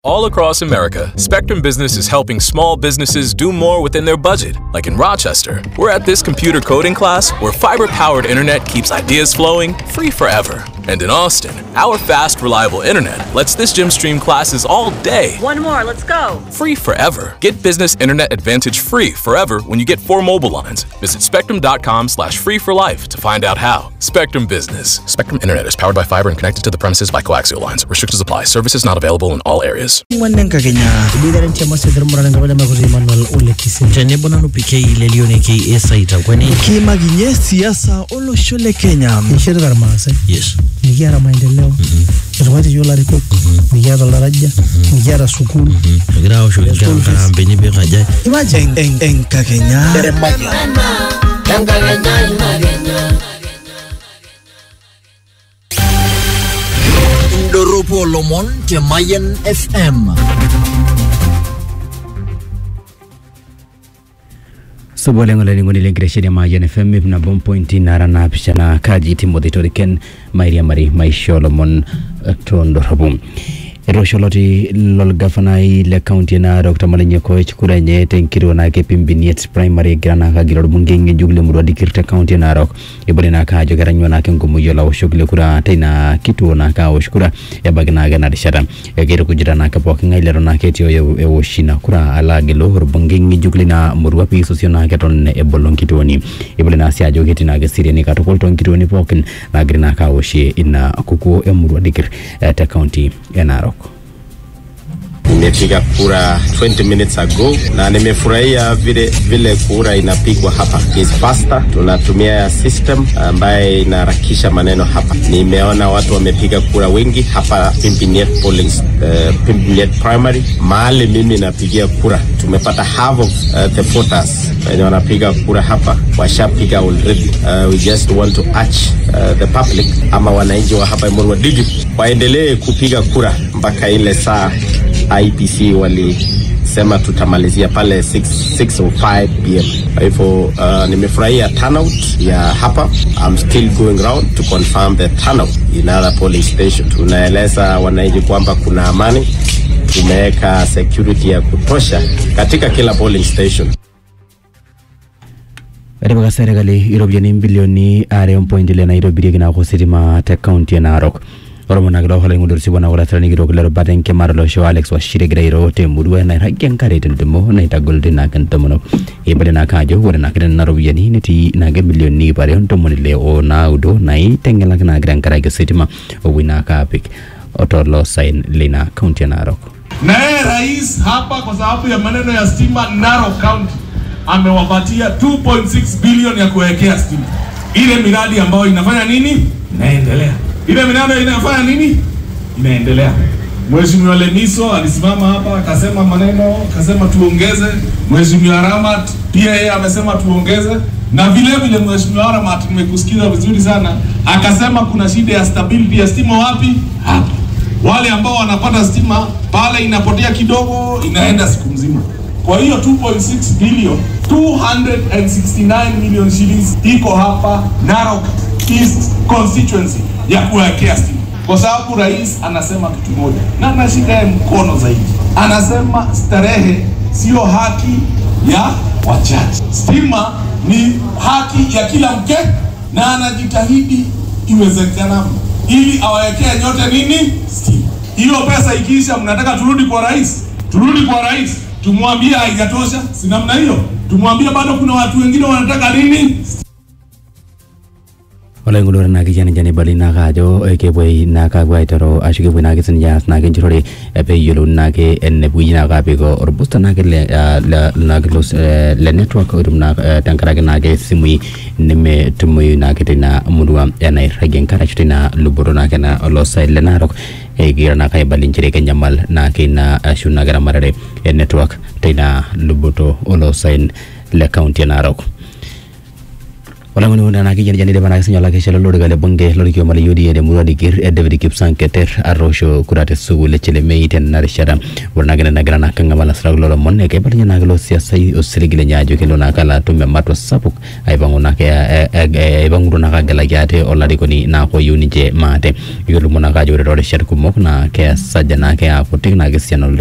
All across America, Spectrum Business is helping small businesses do more within their budget. Like in Rochester, we're at this computer coding class where fiber powered internet keeps ideas flowing free forever. And in Austin, our fast, reliable internet lets this gym stream classes all day One more, let's go. free forever. Get business internet advantage free forever when you get four mobile lines. Visit spectrum.com slash free for life to find out how. Spectrum Business. Spectrum Internet is powered by fiber and connected to the premises by coaxial lines. Restrictions apply. Services not available in all areas. wannan ka kenya ibidaren tia masedher murana ngabala makuzi emmanuel ole kisim tenebo nanu pk lelione ke esaita kweni kiimakinye siasa olosho le kenya nishirita irmaasai yes mikiata maendeleo etung'uatie yiok ilarikok mikiata oldaraja mikiata sukuul egira aoshoki nkera School fees. nkaraambeni peekaja imagine En- enkakenya indorropu oolomon te Mayen FM. supa oleng olainining'oni lenkitesheni e Mayian FM ip nabo mpointi nara naapishana kaji Timothy Toriken mairiamari maisha olomon eh, tondorropu etoosho oloti lolgafanai le kaunti e Narok Tamalenye Koech kura enye tenkituo naake Pimbiniet primary egira naake agil orbungei ng'ejuk lemurua dikir te kaunti e Narok ebore naake ajo ketanyua naake enkumoki olaoshok le kura teina kituo naake awosh kura ebaiki naake ena rishata ekitukujita naake pooking'ae leton naake etii oyo ewosh ina kura alo agilu orbungei ng'ejuk lina murua piisosio naake eton ebolo nkituoni ebole naa sii ajo ketii naake seriani katukul toonkituoni pookin naagiri naake awoshie ina kukuo emurua dikir eh, te kaunti e Narok. Nimepiga kura 20 minutes ago na nimefurahia vile vile kura inapigwa hapa is faster. Tunatumia ya system ambaye inaharakisha maneno hapa. Nimeona watu wamepiga kura wengi hapa Pimpiniet polling, uh, Pimpiniet primary mahali mimi napigia kura, tumepata half of uh, the voters wenye wanapiga kura hapa washapiga already. Uh, we just want to urge uh, the public ama wananchi wa hapa Emurua Digi waendelee kupiga kura mpaka ile saa IPC walisema tutamalizia pale 6, 6:05 pm. Kwa hivyo uh, nimefurahia turnout ya hapa. I'm still going round to confirm the turnout in other polling station. Tunaeleza wananchi kwamba kuna amani, tumeweka security ya kutosha katika kila polling station. etipika serkali iropiyiani mbilioni are ompointi ile naitobirieki naake ositima te kaunti e Narok oromonaki loohola ing'odo sipuo naa olasirani kitok le rubata enkimata olosho Alex Washiri egira airo temurua nairagie enkare tentumo naitagol naake ntomonok eibale naake ajo ore naake nena ropiyiani netii naake milioni ip are ontomoni ile o naudo naiteng'elaki naake tenkaraki ositima opuoi naake apik otoloosaen leina kaunti e Narok na yeye rais hapa kwa sababu ya maneno ya stima Narok County amewapatia 2.6 bilioni ya kuwekea stima. Ile miradi ambayo inafanya nini? Inaendelea. Ile miradi inafanya nini? Inaendelea. Mheshimiwa Lemiso alisimama hapa akasema maneno, akasema tuongeze. Mheshimiwa Ramat pia yeye amesema tuongeze, na vile vile Mheshimiwa Ramat, nimekusikiza vizuri sana, akasema kuna shida ya stability ya stima wapi? Hapa wale ambao wanapata stima pale inapotea kidogo, inaenda siku mzima. Kwa hiyo 2.6 billion 269 million shillings iko hapa Narok East constituency ya kuwekea stima, kwa sababu rais anasema kitu moja na nashika yeye mkono zaidi, anasema starehe sio haki ya wachache. Stima ni haki ya kila mke, na anajitahidi iwezekanavyo ili awawekee nyote nini stima. Hiyo pesa ikiisha, mnataka turudi kwa rais, turudi kwa rais tumwambie haijatosha, si namna hiyo? Tumwambie bado kuna watu wengine wanataka nini olaing'olore naake janijani bali naake ajo eh, kepuoi naake apuo aiteru ashu kepuoi naake sininche aas naake enjurore eh, peeyiolouni naake enepuoi naake apik orbusta naake le, ah, le, naake los, eh, le network oitum naake eh, tenkaraki naake simui nemetumoyu naake teina murua enairragie enkare ashu teina luboto naake na oloosaen le Narok egira naake aibali nchere kenyamal naake ina ashu naake ramatare e network teina luboto oloosaen le kaunti e Narok olang'oni unda naa kijanijani dipa naa kisinyola kesha lolorika le bunge lorkioma le UDA temurua dikir e David Kipsang Keter atoosho kura te sukuul e Chelemei tena rishata ore naa kene nagira naa kang'amal asirak kulo lomon ekeibalinye naa kelo siasai osiligi lenye ajo kelo naa kalo atum ematua sapuk aipang'u naa ke- e- e- aipang'utu naa kagelaki ate olarikoni naa koyieu ninche maate iyiolo naa ajo ore toorishat kumok naa keesaja naa keakutik naa kesiana